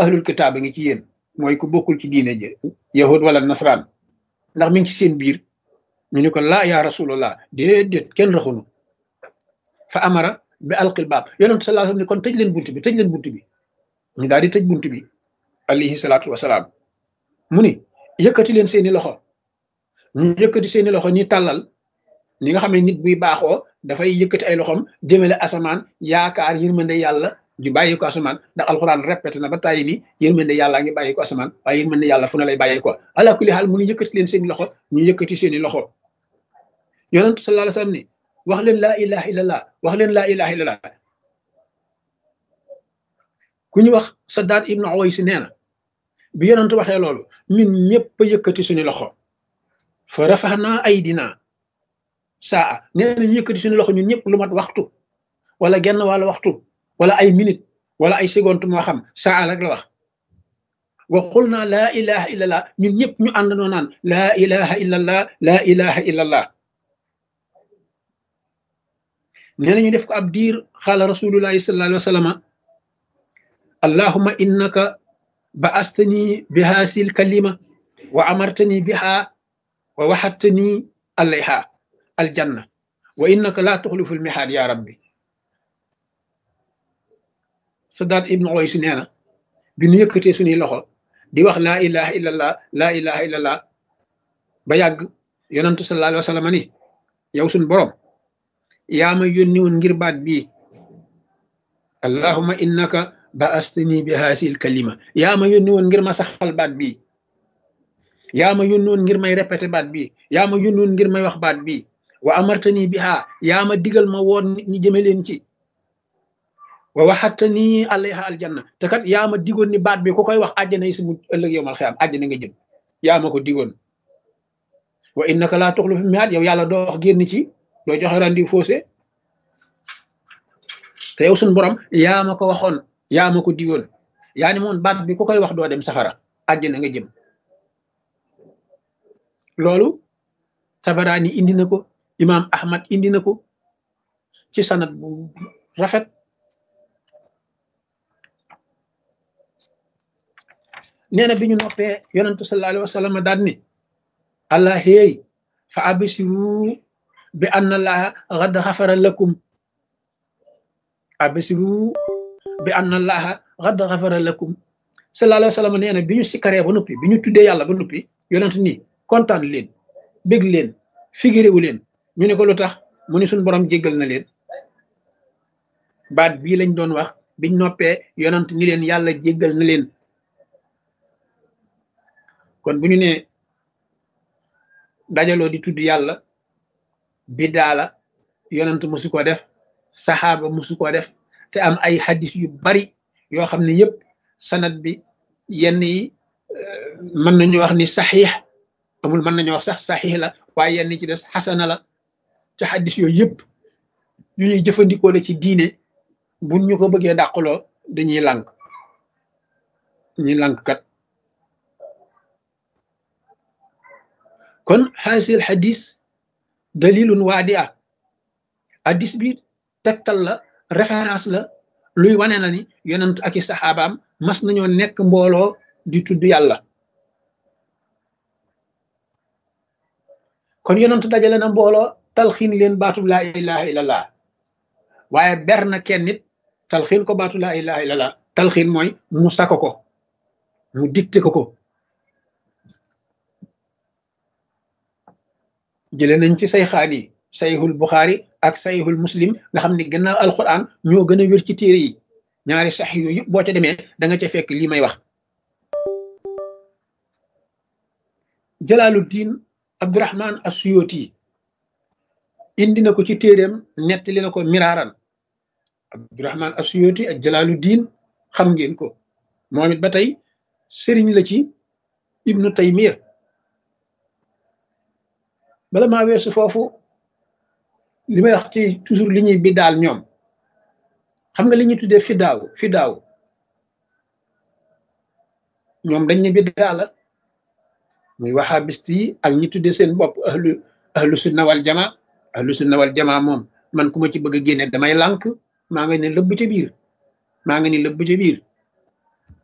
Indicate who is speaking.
Speaker 1: ahlul kitaab a ngi ci yéen mooy ku bokkul ci diine ji yahud wala nasraan ndax mi ngi ci seen biir ñu ne ko laa yaa rasulallah déedéet kenn raxunu fa amara bi alqil baab yonent sallallahu alayhi wasallam ne kon tëj leen bunt bi tëj leen bunt bi ñu daal di tëj bunt bi alayhi salaatu wasalaam mu ni yëkkati leen seeni loxo ñu yëkkati seeni loxo ñi tàllal ni nga xam ne nit buy baaxoo dafay yëkkati ay loxom jëmale asamaan yaakaar yërmande yàlla ju bàyyi ko asamaan ndax alxuraan répété na ba tàyyi ni yërmande yàlla ngi bàyyi ko asamaan waaye yërmande yàlla fu ne lay bàyyi ko ala kulli xaal mu ni yëkkati leen seeni loxo ñu yëkkati seeni loxo yonent sallallahu alayhi wasallam ni wax leen laa ilaha illallah wax leen laa ilaha illallah ku ñu wax Saddaad ibnu Uways nee na bi yonent waxee loolu ñun ñëpp a yëkkati suñu loxo fa rafaxnaa aydina saa nee na ñu yëkkati suñu loxo ñun ñëpp lu mat waxtu wala genn wàlla waxtu wala ay minute wala ay seconde moo xam saa rek la wax wa qul naa laa ilaha illallah ñun ñëpp ñu àndandoo naan laa ilaha illallah laa ilaha illallah nee na ñu def ko ab diir xaala rasulullahi sallallahu alayhi wa sallam allahuma innaka ba astani bi haasil kalima wa amartani biha wa waxattani alayha aljanna wa innaka laa tuxlifu lmihaad ya rabbi Saddaad ibnu Uways nee na bi nu yëkkatee suñuy loxo di wax laa ilaha illallah laa ilaha illallah ba yàgg yonantu sallallahu alayhi wa sallam ni yow suñ boroom yaa ma yónni woon ngir baat bii allahuma innaka ba astani bi haasil kalima yaa ma yónni woon ngir ma saxal baat bii yaa ma yónni woon ngir may répété baat bii yaa ma yónni woon ngir may wax baat bii wa amartani biha yaa ma digal ma woon nit ñi jëme leen ci wa waxattani alayha aljanna te kat yaa ma digoon ni baat bi ku koy wax àjjana yi si mu ëllëg yow mal xiyaam àjjana nga jëm yaa ma ko digoon wa innaka laa tuxlifu mihaad yow yàlla doo wax génn ci doo joxe rendi faussé te yow suñ borom yaa ma ko waxoon yaa ma ko digoon yaa ni moon baat bi ku koy wax doo dem safara àjjana nga jëm loolu tabaraani indi na ko imaam ahmad indi na ko ci sanat bu rafet nee na bi ñu noppee yonentu sallallahu alayhi wa sallam daan ni allah héey fa abisiru bi anna allaha xad xafara lakum abisiru bi anna allaha xad xafara lakum sallallahu alayhi wa sallam nee na bi ñu sikkaree ba noppi bi ñu tuddee yàlla ba noppi yonent ni kontaan leen bég leen figiréwu leen ñu ne ko lu tax mu ni suñ borom jéggal na leen baat bii lañ doon wax biñ noppee yonent ni leen yàlla jéggal na leen kon bu ñu nee dajaloo di tudd yàlla biddaa la yonent musu ko def saxaaba musu ko def te am ay hadis yu bari yoo xam ne yëpp sanad bi yenn yi mën nañu wax ni saxiix amul mën nañu wax sax saxiix la waaye yenn ci des xasana la te hadis yooyu yëpp yu ñuy jëfandikoo la ci diine buñ ñu ko bëggee dàqaloo dañuy lànk ñuy lànk kat kon xaasil xadis dalilun waadi a hadis bi tegtal la référence la luy wane na ni yonent ak i saxaabaam mas nañoo nekk mbooloo di tudd yàlla kon yonent dajale na mbooloo talxiin leen baatub laa ilaha illallah waaye ber na kenn nit talxiin ko baatu laa ilaha illallah talxiin mooy mu sako ko mu dicté ko ko jële nañ ci sayxaan yi sayxul buxaari ak sayxul muslim nga xam ne gannaaw alquran ñoo gën a wér ci téere yi ñaari sax yooyu yëpp boo ca demee da nga ca fekk lii may wax jalaaluddin abdurahman asuyoti indi na ko ci téeréem nettali na ko miraaran abdurahman asuyoti ak jalaaluddin xam ngeen ko moom it ba tey sëriñ la ci ibnu taymiya bala maa weesu foofu li may wax ci toujours li ñuy biddaal ñoom xam nga li ñuy tuddee fidaaw fidaaw ñoom dañ ne biddaa la muy waxaabist yi ak ñi tuddee seen bopp ahlu ahlu sunna wal jama ahlu sunna wal jama moom man ku ma ci bëgg a génne damay lànk maa nga ne lëbb ca biir maa nga ni lëbb ca biir